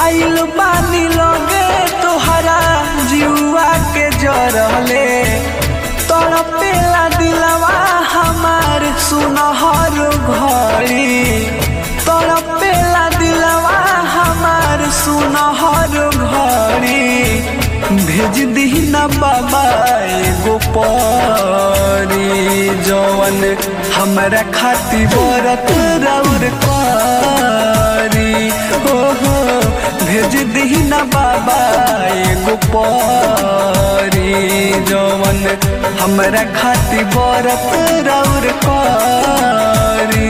आइल बानी लगे तोहरा जुआ के जरले तड़पेला दिलवा हमार सुनहर घड़ी तड़पेला दिलवा हमार सुनहर घड़ी भेज दी ना बाबा एगो परी जवन हमरा खाती बरत रौर करी हो हो भेज दी ना बाबा एगो परी जवन हमरा खाती बरत रौर करी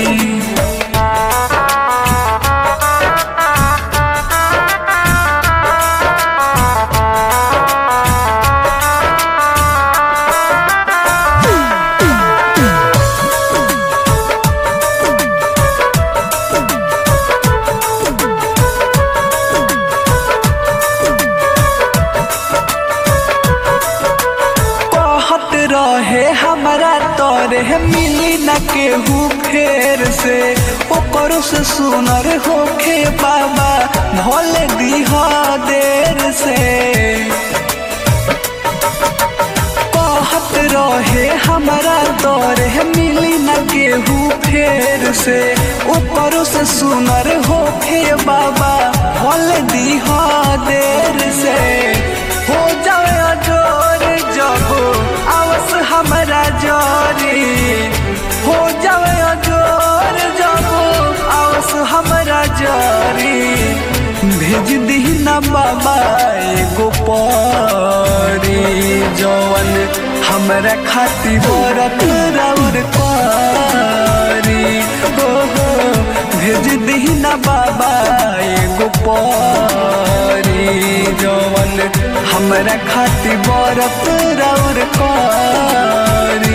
कहत रहे हमरा तोरे मिली न केहू फेर से ओकर से सुनर होखे बाबा भले दीह देर से कहत रहे हमरा तोरे मिली न केहू फेर से ओकर से सुनर होखे बाबा भले दीह देर से हो जाए अजोर जब आवस हमरा जोरी हो जाए अजोर जब आवस हमरा जोरी भेज दी ना बाबा एगो परी जवन हमरा खाती बरत रौर करी हो हो भेज दी ना बाबा एगो परी जवन हमरा खाती बरत रौर करी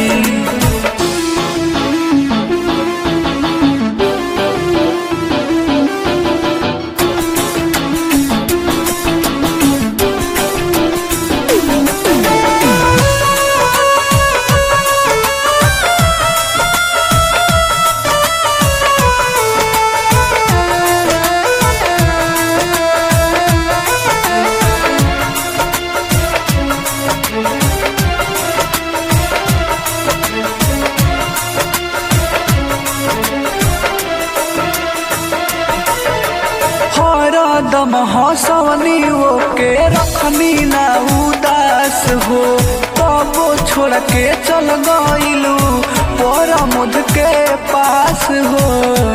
हरदम हंसवनी ओके रखनी ना उदास हो तबो छोड़ के चल गइलू पर मुद के पास हो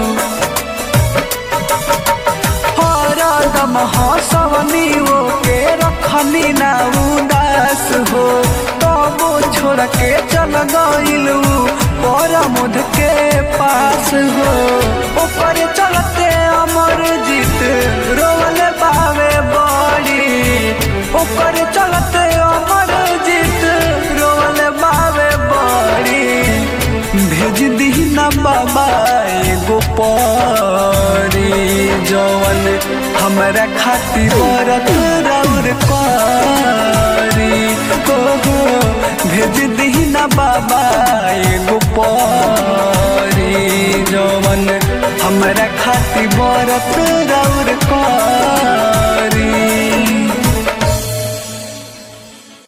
हरदम हंसवनी ओके रखनी ना उदास हो तबो छोड़ के चल गइलू पर मुद के पास हो ऊपर चलते अमर जीत रोल पावे बड़ी ऊपर चलते अमर जीत रोल पावे बड़ी भेज दी ना बाबा एगो परी जवन हमरा खाती बरत रौर करी हो हो भेज दी ना बाबा एगो परी जवन हमरा खाती बरत